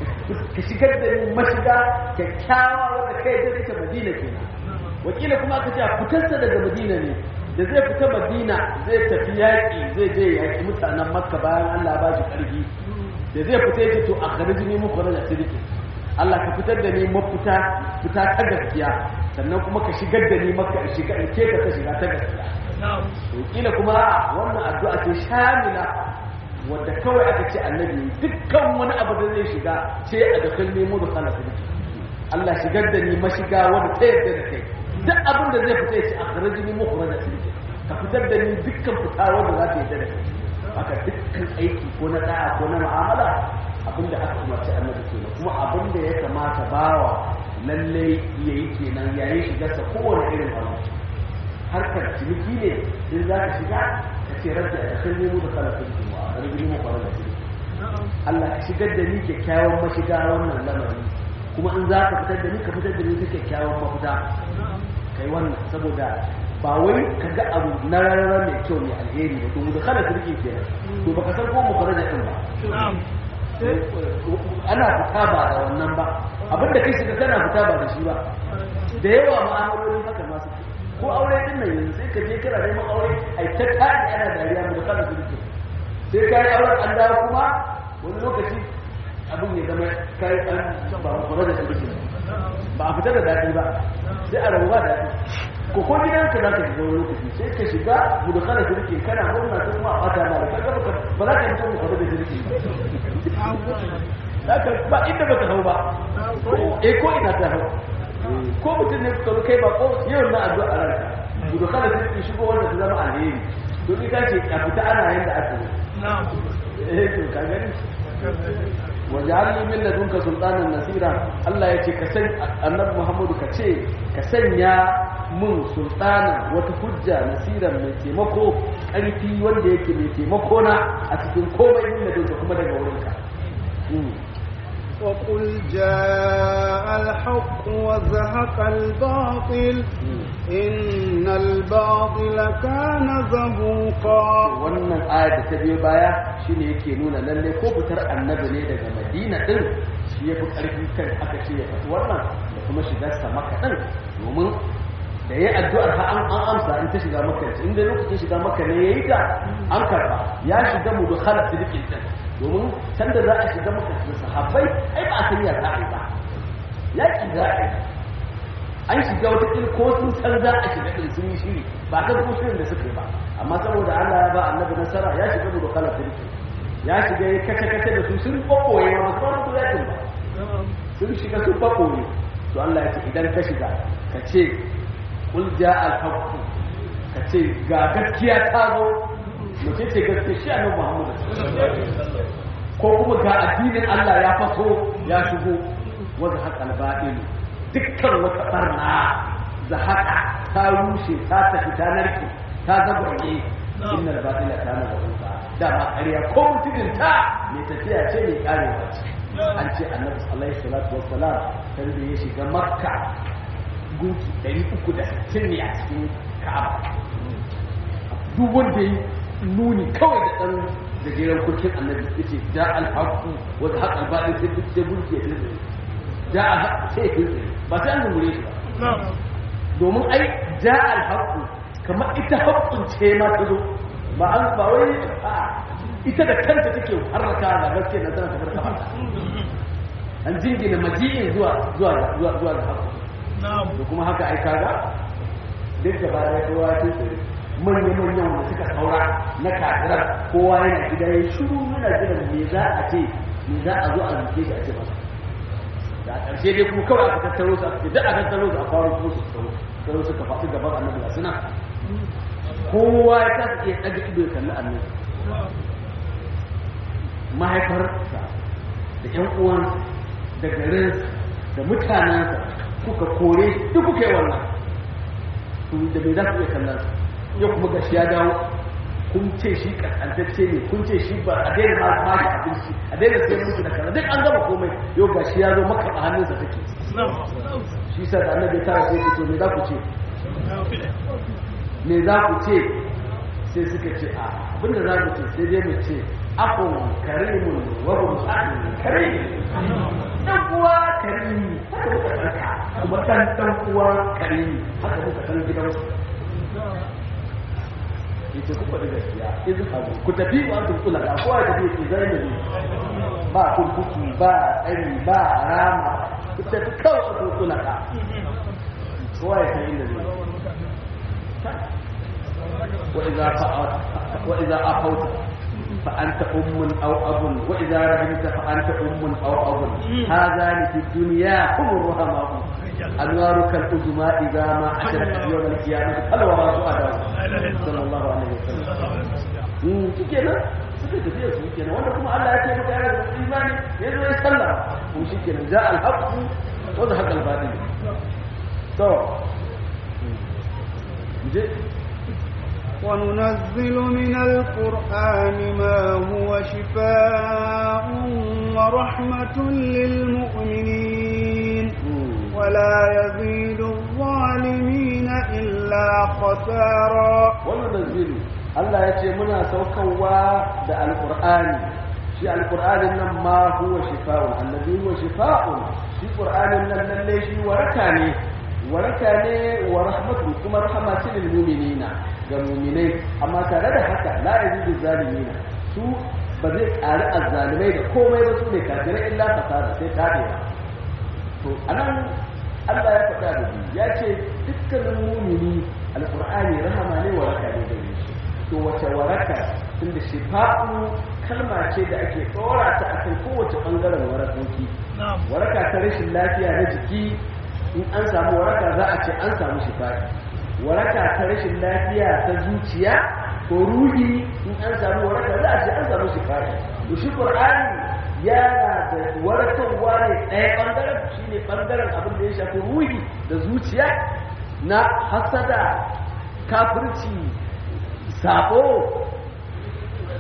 ka shigar da ni mashiga kyakkyawa wadda kai da ita madina kenan wakila kuma aka ce a fitarsa daga madina ne da zai fita madina zai tafi yaƙi zai je yaƙi mutanen makka bayan allah ba shi ƙarfi da zai fita yake to a kharji ne muku rana sirki allah ka fitar da ni mafita fita ta gaskiya sannan kuma ka shigar da ni makka in shiga in keka ta shiga ta gaskiya wakila kuma wannan addu'a ce shamila wadda kawai aka ce annabi dukkan wani abu da zai shiga sai a da kalme mu da kana sirki Allah shigar da ni mashiga wanda ta yarda da kai duk abin da zai fita ya ce a kharajini mukhraja sirki ka fitar da ni dukkan fita wanda za ta yarda da kai haka dukkan aiki ko na da'a ko na mu'amala abin da aka umarci annabi kenan kuma abin da ya kamata bawa lalle yayi kenan yayin shigarsa kowane irin abu harkar ciniki ne in za ka shiga ka ce rabbi a kan nemo da kala sun kuma a rage nemo kwarar da shi Allah ka shigar da ni kyakkyawan mashiga wannan lamari kuma in za ka fitar da ni ka fitar da ni ta kyakkyawan mafita kai wannan saboda ba wai ka ga abu na rarara mai kyau mai alheri ba to mu da kala turki kenan to baka san ko mu kwarar da din ba ana fita ba da wannan ba abinda kai shiga kana fita ba da shi ba da yawa ma'amalolin haka masu ko aure din nan yanzu sai ka je kana neman aure ai ta tare ana dariya mu da kana sulke sai ka yi auren an dawo kuma wani lokaci abin ya zama kai an ba kura da sulke ba a fita da daɗi ba sai a rabu ba daɗi ko ko gidan ka za ka shiga wani lokaci sai ka shiga mu da kana sulke kana murna sai kuma a bata ma da kaga ba za ka yi mutum kura da sulke ba ba inda ba ta hau ba eh ko ina ta hau ko mutum ne ka kai ba ko yau na addu'a a ranka gudu kada sai ki shigo wanda ta zama alheri to ni ka ce a fita ana yanda aka yi eh to ka gani waj'alni min ladunka sultanan nasira Allah ya ce ka san annabi Muhammadu ka ce ka sanya mun sultana wata hujja nasiran mai taimako karfi wanda yake mai taimako na a cikin komai min ladunka kuma daga wurinka وقل جاء الحق وزهق الباطل إن الباطل كان زهوقا wannan ayar da ta biyo baya shine yake nuna lalle ko fitar annabi ne daga madina din shi ya fi ƙarfi kan aka ce ya faɗi wannan da kuma shigar sa maka din domin da ya addu'ar ha an an amsa in ta shiga maka in da lokacin shiga maka ne yayi ta an karba ya shiga mu da khalat sidiqin din domin can da za a shiga maka da sahabbai ai ba a san ya za a yi ba yaki za a yi an shiga wata ƙil ko sun san za a shiga ɗin sun yi shiri ba kan ko shirin da suka yi ba amma saboda Allah ya ba annabi nasara ya shiga mu da khalat sidiqin ya shiga ya kace kace da su sun kokoye ba su fara yakin ba sun shiga sun kokoye to Allah ya ce idan ka shiga ka ce kul ja al-haqq ka ce ga gaskiya ta zo mace ce gaskiya shi annabi Muhammad ko kuma ga addinin Allah ya faso ya shigo wanda haka al-batil dukkan wata barna da haka ta rushe ta tafi ta narke ta zagwaye inna al-batil kana zahuqa da ma ƙarya ko mutumin ta mai tafiya ce mai karewa ce an ce annabi alaihi salatu wassalam sai da ya shiga makka gunki 360 ne a cikin ka'aba duk wanda ya nuni kawai da ɗan gajeren kurkin annabi ya ce da alhaku wata haƙa albaɗin sai duk sai gunki ya tilzire da alhaku sai ya tilzire ba sai an zungure shi ba domin ai da alhaku kamar ita haƙƙun ce ma ta zo ba an ba wai a ita da kanta take harraka da gaske na zan tafar kafa an jingina maji'in zuwa zuwa zuwa zuwa da haƙƙun da kuma haka ai kaga duk da baya kowa ya tsere manyan manyan wanda suka saura na kafirar kowa yana gida ya shiru yana jiran me za a ce me za a zo a zuke shi a ce masa da a ƙarshe dai kuma kawai aka tattaro su aka ce duk aka tattaro su a fara kuma su tattaro sai suka faɗi gaban annabi ga suna kowa ya kasa iya ɗaga ido ya kalli annabi mahaifarsa da ƴan uwan da garin da mutanensa kuka kore duk kuka yi wannan to da bai za ku iya kallon su yau kuma gashi ya dawo kun ce shi kaskantacce ne kun ce shi ba a daina ma ma shi abinci a daina sai musu da kaza duk an gama komai yau gashi ya zo maka a hannunsa take shi sa da annabi ta sai ku ce me za ku ce me za ku ce sai suka ce a abinda za mu ce sai dai mu ce akun karimun wa hum akun karim dan uwa karimi haka muka saka kuma dan dan uwa karimi haka muka san gidansu yace ku faɗi gaskiya in hagu ku tafi wa antum kula da kowa da bai zai ne ba kurkuku ba tsari ba rama ku tafi kawai antum kula ka kowa ya san inda zai wa idza fa'at wa idza afawta فأنت أم أو أب وإذا رحمت فأنت أم أو أب هذان في الدنيا هم الرحماء أنوارك الأزماء إذا ما أشركت يوم القيامة هل وراء سؤاله صلى الله عليه وسلم شكرا suka tafiya su kenan wanda kuma Allah ya ce maka yana da imani ya zo ya sallah ko shi kenan ja al haqq wa da haqq al batil to je وننزل من القرآن ما هو شفاء ورحمة للمؤمنين ولا يزيد الظالمين إلا خسارا وننزل الله يتي منا سوكوا دا القرآن شي القرآن ما هو شفاء الذي هو شفاء شي القرآن لله شي وركاني وركاني ورحمة كما رحمة للمؤمنين ga muminai amma tare da haka la yazidu zalimina su ba zai ƙari azzalimai da komai ba su ne kafirai illa fasada sai tabewa to anan Allah ya faɗa da biyu ya ce dukkanin mumini alqur'ani rahama ne waraka ne gare shi to wace waraka tunda shifa'u kalma ce da ake tsora ta akan kowace bangaren warakoki waraka ta rashin lafiya na jiki in an samu waraka za a ce an samu shifa'i waraka ta rashin lafiya ta zuciya ko ruhi in an samu waraka za a ce an samu shifa'i to shi qur'ani yana da warakarwa ne ɗaya ɓangaren shi ne ɓangaren abin da ya shafi ruhi da zuciya na hasada kafirci sabo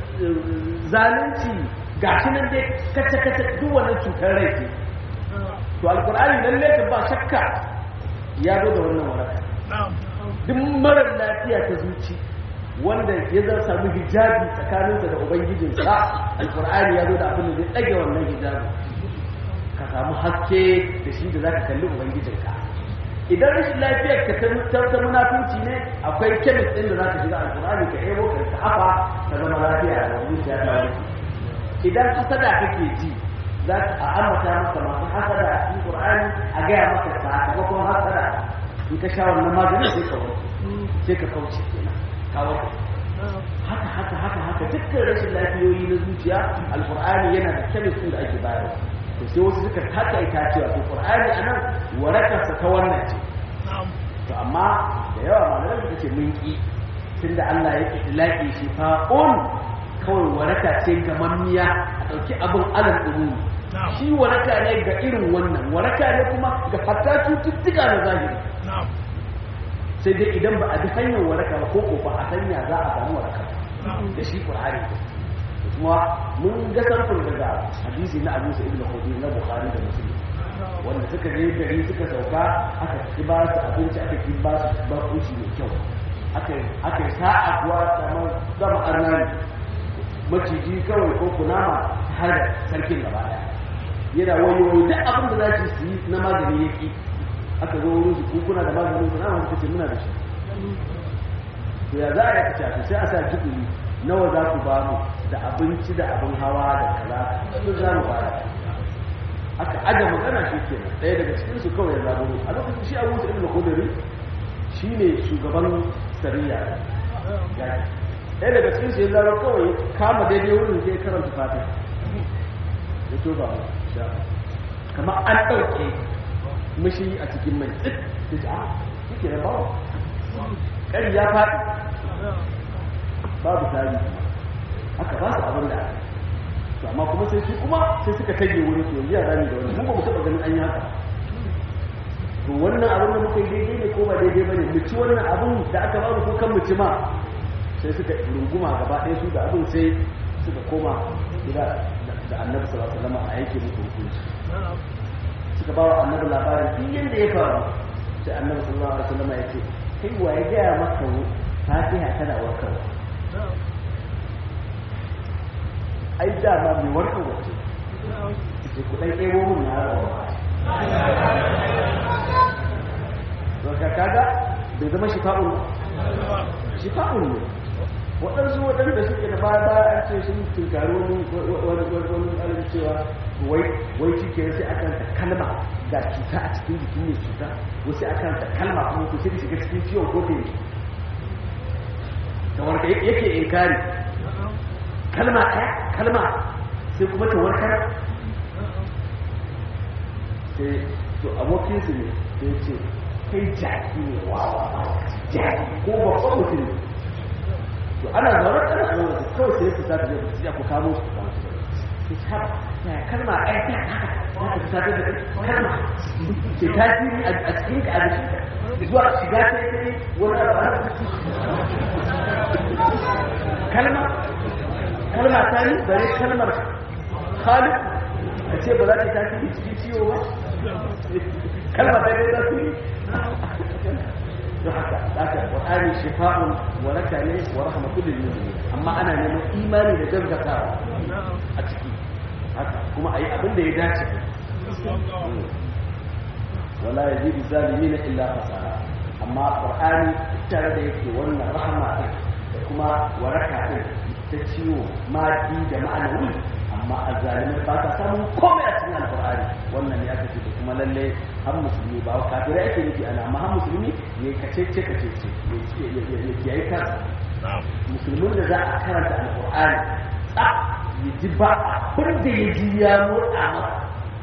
zalunci ga shi nan dai kace-kace duk wannan cutar rai ce to alkur'ani lalle ka ba shakka ya zo da wannan waraka duk marar lafiya ta zuci wanda ya zan samu hijabi tsakaninsa da ubangijinsa alkur'ani ya zo da abin da zai ɗage wannan hijabi ka samu haske da shi da za ka kalli ubangijinka idan rashin lafiyar ka ta ta munafunci ne akwai kemis ɗin da za ka shiga alkur'ani ka ebo ka ka afa ta zama lafiya da zuciya ta wani idan hasada kake ji za ka a ambata maka masu hasada a cikin qur'ani a gaya maka sakamakon hasada in ka sha wannan maganin sai ka warke sai ka kauce kenan ka warke haka haka haka haka dukkan rashin lafiyoyi na zuciya alqur'ani yana da kemis ɗin da ake bayarwa to sai wasu suka takaita cewa to qur'ani anan warakarsa ta wannan ce to amma da yawa malamai suka ce mun ki tunda Allah ya itlaqi shi fa'un kawai waraka ce ga mamiya a dauki abin alal umumi shi waraka ne ga irin wannan waraka ne kuma ga hatta cututtuka na zahiri sai dai idan ba a bi hanyar waraka ba ko ko ba a sanya za a samu waraka da shi qur'ani kuma mun ga sarfin daga hadisi na Abu Sa'id al-Khudri na Bukhari da Muslim wanda suka je gari suka sauka aka ki ba su abinci aka ki ba su bakunci mai kyau aka aka sa'a kuwa kamar zama arnani maciji kawai ko kunama har da sarkin gaba daya yana wayoyi duk abin da za su yi na magani yaki aka zo wurin su kuna da maganin kunama suka ce muna da shi to ya za a yi kaca sai a sa jikuli nawa za ku ba mu da abinci da abin hawa da kaza duk za mu fara aka aje magana shi ke ɗaya daga cikin su kawai ya zaburo a lokacin shi abu sa ibn khudri shine shugaban sariya ɗaya daga cikin su ya zaro kawai kama daidai wurin sai karanta fatiha ya to ba sha kamar an ɗauke mishi a cikin mai tsit sai ce a yake da bawa ƙari ya faɗi babu tarihi aka ba su abin da to amma kuma sai su kuma sai suka kage wuri to yara ne da wani mun ba mu taba ganin an yi haka to wannan abin da muka yi daidai ne ko ba daidai bane mu ci wannan abin da aka ba mu ko kan mu ci ma sai suka runguma gaba ɗaya su da abin sai suka koma gida da annabi sallallahu alaihi wasallam a yake musu hukunci suka ba wa annabi labarin duk yanda ya faru sai annabi sallallahu alaihi wasallam ya ce kai wa ya gaya maka fatiha tana warkarwa ai dama mai warkar wace ce kudai ɗebo mun na rawa to ka kaga bai zama shifa'un shifa'un ne waɗansu waɗanda suke da baya baya an ce sun tunkari wani wani wani wani cewa wai wai cike sai akan ta kalma ga cuta a cikin jikin mai cuta wasu akan ta kalma kuma ku sai shiga cikin ciwon ko ne da wanda yake inkari kalma ɗaya kalma sai kuma ta warkar sai to abokinsu ne sai ce kai jaki ne wawa jaki ko babban mutum ne to ana zaune ana zaune da kawai sai su sata zai su ku kamo su kamo su sai ta ya kalma ɗaya ta haka za ka sata da kalma ke tasiri a cikin ka a jikin zuwa shiga ta yi wani abu kalma kalma ta yi bare kalmar khalid a ce ba za ta tafi cikin ciwo ba kalma ta yi tasiri don haka haka qur'ani shifa'un wa laka ne wa rahmatul lil mu'minin amma ana neman imani da gaskatawa a ciki haka kuma ayi abin da ya dace wala yazidu zalimin illa fasara amma qur'ani tare da yake wannan rahama din da kuma waraka din ta ciwo madi da ma'anawi amma azzalimai ba ta samun komai a cikin alqur'ani wannan ne aka ce da kuma lalle har musulmi ba kafirai ake nufi ana amma har musulmi ya kacece kacece ya kiyaye kansa musulmin da za a karanta alqur'ani tsaf ya ji ba abin da ya ji ya motsa masa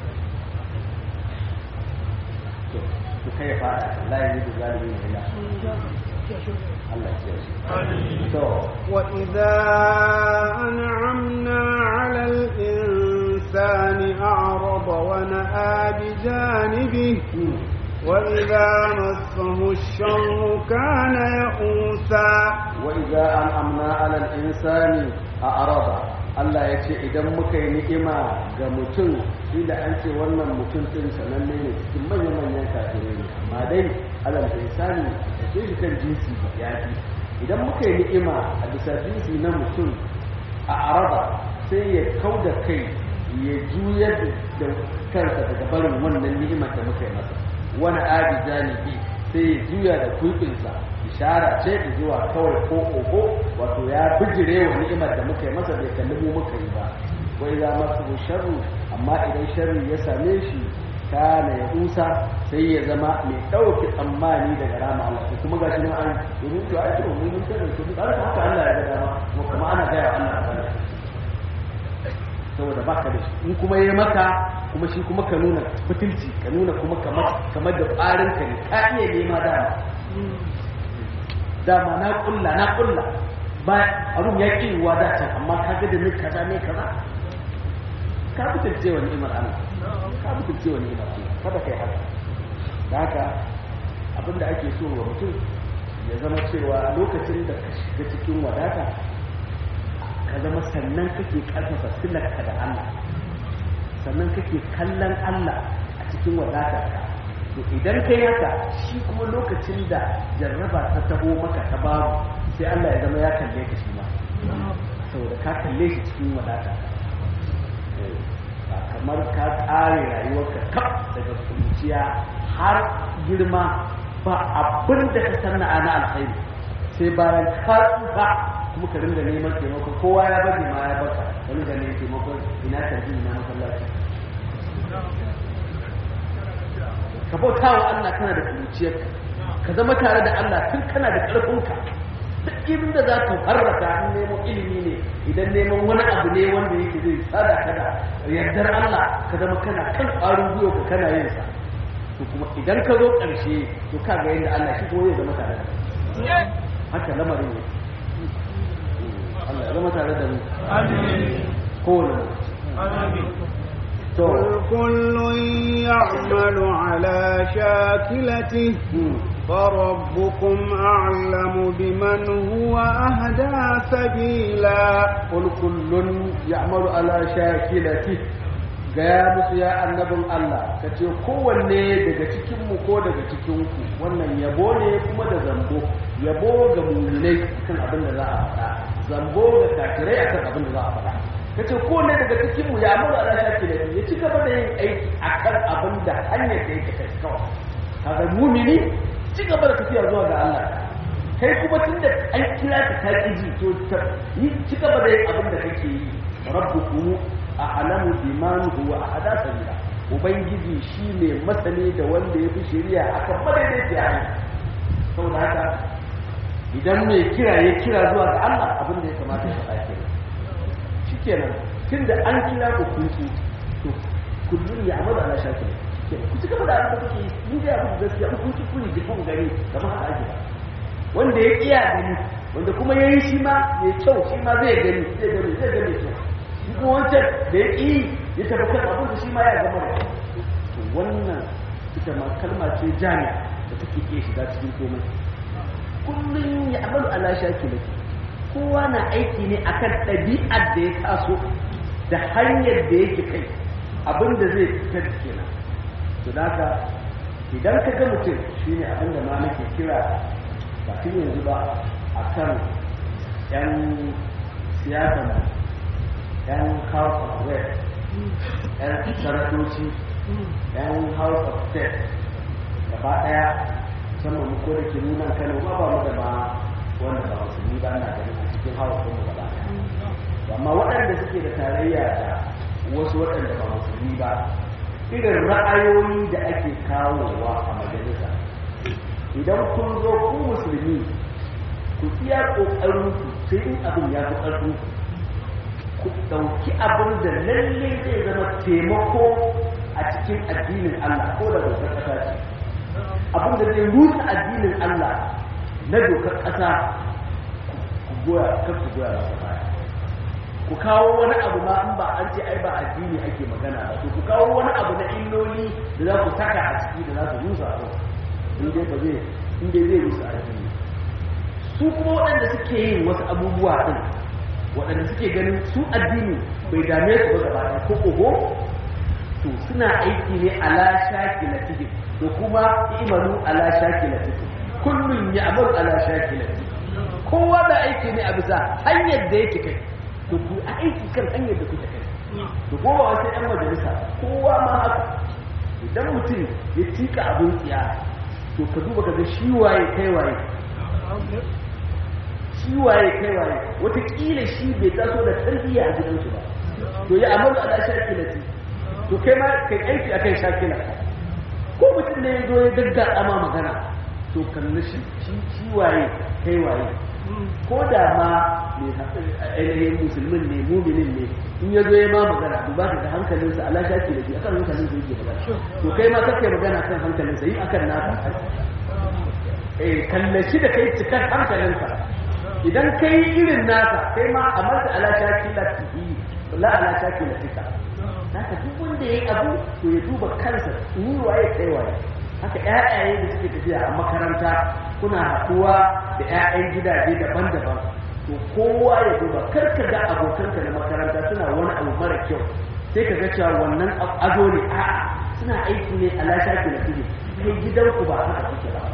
to kai ya fara Allah ya yi da zalimi ne ya Allah ya kiyaye to وإذا أنعمنا على الإنسان أعرض ونأى بجانبه وإذا مسه الشر كان يئوسا وإذا أنعمنا على الإنسان أعرض Allah ya ce idan muka yi ni'ima ga mutum inda an ce wannan mutum ɗin sananne ne cikin manya-manyan kafirai ne amma dai alal insani da ke shi kan jinsi ya fi idan muka yi ni'ima a bisa jinsi na mutum a araba sai ya kau da kai ya juyar da kansa daga barin wannan ni'imar da muka yi masa wani abi janibi sai ya juya da kulkinsa ishara ce da zuwa kawai ko oho wato ya bijire wa ni'imar da muka yi masa bai kalli mu muka yi ba wai za masu sharru amma idan sharri ya same shi kana ya kusa sai ya zama mai ɗauki tsammani daga rama Allah ko kuma gashi nan an domin to ai to mun mun tare to duk haka Allah ya ga dama kuma kuma ana gaya wa Allah ba saboda baka da shi in kuma yayi maka kuma shi kuma ka nuna fitilci ka nuna kuma kamar kamar da ƙarin ka ne ka iya nema dama dama na kulla na kulla ba abun ya ki wa da can amma ka ga da ni kaza ne kaza ka fitilce wa ni'imar Allah ka fitilce wa ni'imar Allah kada kai haka da haka abinda ake so wa mutum ya zama cewa lokacin da ka shiga cikin wadata ka zama sannan kake karfafa silarka da Allah sannan kake kallon Allah a cikin wadatarka to idan kai haka shi kuma lokacin da jarraba ta taho maka ta babu sai Allah ya zama ya kalle ka shi ma saboda ka kalle shi cikin wadata ba kamar ka tsare rayuwarka kaf daga kunciya har girma ba abin da ka sanna na alkhairi sai bayan ka tsufa kuma ka ringa neman taimako kowa ya bari ma ya baka ka ringa neman taimako ina tarbi ina masallaci ka bauta wa Allah kana da kuruciyarka ka zama tare da Allah tun kana da ƙarfinka duk inda za ka farraka in neman ilimi ne idan neman wani abu ne wanda yake zai tsada ka da yardar Allah ka zama kana kan ƙwarin gwiwa ka kana yin sa to kuma idan ka zo ƙarshe to ka ga yadda Allah shi kuma zai zama tare da haka lamarin ne Allah ya zama tare da mu kowane to قل كل يعمل على شاكلته فربكم أعلم بمن هو أهدى سبيلا قل كل يعمل على شاكلته gaya musu ya annabin Allah ka ce kowanne daga cikinmu ko daga cikinku wannan yabo ne kuma da zambo yabo ga muminai kan abin da za a faɗa zambo ga kafirai akan abin da za a faɗa ka ce kowanne daga cikinmu ya mura ala shaki da ya ci gaba da yin aiki akan abin da hanyar da yake kai kawai kaga mumini ci gaba da tafiya zuwa ga Allah kai kuma tunda an kira ka ta kiji to yi ci gaba da yin abin da kake yi rabbukum a'lamu biman huwa ahada sabila ubangiji shine masani da wanda ya fi shari'a akan madaidaiciya hanya saboda haka idan mai kira ya kira zuwa ga Allah abin da ya kamata ya faɗa kenan shikenan tunda an kira ku kun ci to kullun ya amala ala shakil ku ci gaba da abin da kuke yi ni da abin gaskiya ku ci kuni jifan gari kamar haka ake ba wanda ya iya gani wanda kuma yayi shi ma mai kyau shi ma zai gani zai gani zai gani kyau kuma wancan da ya ƙi ya tafi kan abin da shi ma ya gama da to wannan ita ma kalma ce jami da take ke shiga cikin komai kullum ya amalu ala shaki laki kowa na aiki ne akan ɗabi'ar da ya taso da hanyar da yake kai abin da zai fitar kenan to haka idan ka ga mutum shine abin da ma nake kira ba yanzu ba akan yan siyasa yan house of rep yan sanatoci yan house of state gaba daya musamman mu ko da ke nuna kano ba ba mu da ba wanda ba musulmi ba na ganin a cikin house ɗin mu gaba daya amma waɗanda suke da tarayya da wasu waɗanda ba musulmi ba irin ra'ayoyi da ake kawowa a majalisa idan kun zo ku musulmi ku iya ƙoƙarin ku sai in abin ya fi ƙarfin ku ku ɗauki abin da lalle zai zama taimako a cikin addinin Allah ko da dokar ƙasa ce abin da zai rusa addinin Allah na dokar ƙasa ku goya kar ku goya masa baya ku kawo wani abu ma in ba an ce ai ba addini ake magana ba to ku kawo wani abu na illoli da za ku saka a ciki da za su rusa a in dai ba zai in dai zai rusa addini su kuma waɗanda suke yin wasu abubuwa ɗin waɗanda suke ganin su addini bai dame su ba gaba ɗaya ko oho to suna aiki ne ala shakilatihim to kuma imanu ala shakilatihim kullun ya'malu ala shakilatihim kowa da aiki ne a bisa hanyar da yake kai to ku aiki kan hanyar da kuke kai to ko ba wasu yan majalisa kowa ma haka idan mutum ya tika abin tsiya to ka duba ka ga shi waye kai waye shi waye kai waye wataƙila shi bai taso da tarbiyya a gidansu ba to ya amalu ala shakilati to kai ma kai aiki akan shakila ko mutum ne ya zo ya gaggaɗa ma magana to kalli shi shi waye kai waye ko da ma ainihin musulmin ne muminin ne in ya zo ya ma magana duba ka ga hankalinsa ala shaki da shi akan hankalinsa yake magana to kai ma kake magana akan hankalinsa yi akan naka eh kallaci da kai cikar hankalinsa idan kai irin nasa kai ma a marta ala shaki la tihi la ala shaki la tika haka duk wanda yayi abu to ya duba kansa ni waye kai waye haka ƴaƴaye da suke tafiya a makaranta kuna haɗuwa da ƴaƴan gidaje daban-daban to kowa ya duba kar ka ga abokanka na makaranta suna wani abu mara kyau sai ka ga cewa wannan ado ne a'a suna aiki ne a lashaki na fili kai gidanku ba haka kuke ba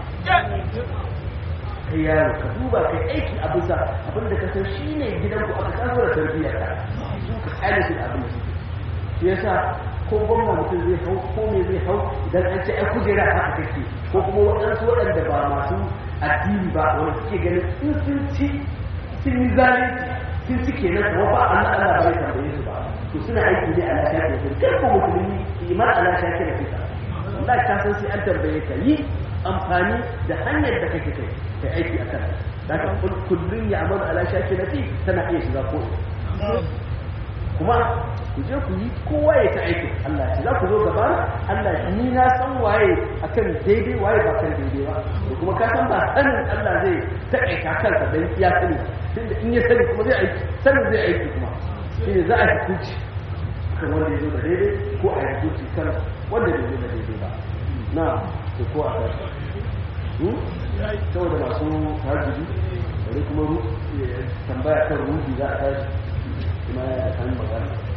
kai yaro ka duba kai aiki a bisa abin da ka san shi ne gidanku aka kaso da tarbiyyar ka su ka kyale shi da abin da suke shi yasa ko gwamna mutum zai hau ko me zai hau idan an ce ai kujera haka kake ko kuma waɗansu waɗanda ba masu addini ba wanda suke ganin in sun ci sun yi zalunci sun ci kenan kuma ba Allah Allah bai tambaye su ba to suna aiki ne a lafiya da su kai ko musulmi iman a lafiya da fita wallahi ka san sai an tambaye ka yi amfani da hanyar da kake kai kai aiki a kan da ka kullun ya amalu ala shakilati tana iya shiga ko kuma ku je ku yi kowa ya ta aiki Allah ya ce za ku zo gaba Allah ni na san waye akan daidai waye ba kan daidai ba da kuma ka san ba sanin Allah zai taƙaita kansa dan iya sani tunda in ya sani kuma zai aiki sanin zai aiki kuma shine za a yi hukunci kan wanda ya zo da daidai ko a yi hukunci kan wanda bai zo da daidai ba na da ko a tashi saboda masu hajji bari kuma tambaya kan ruhi za a tashi kuma ya kan magana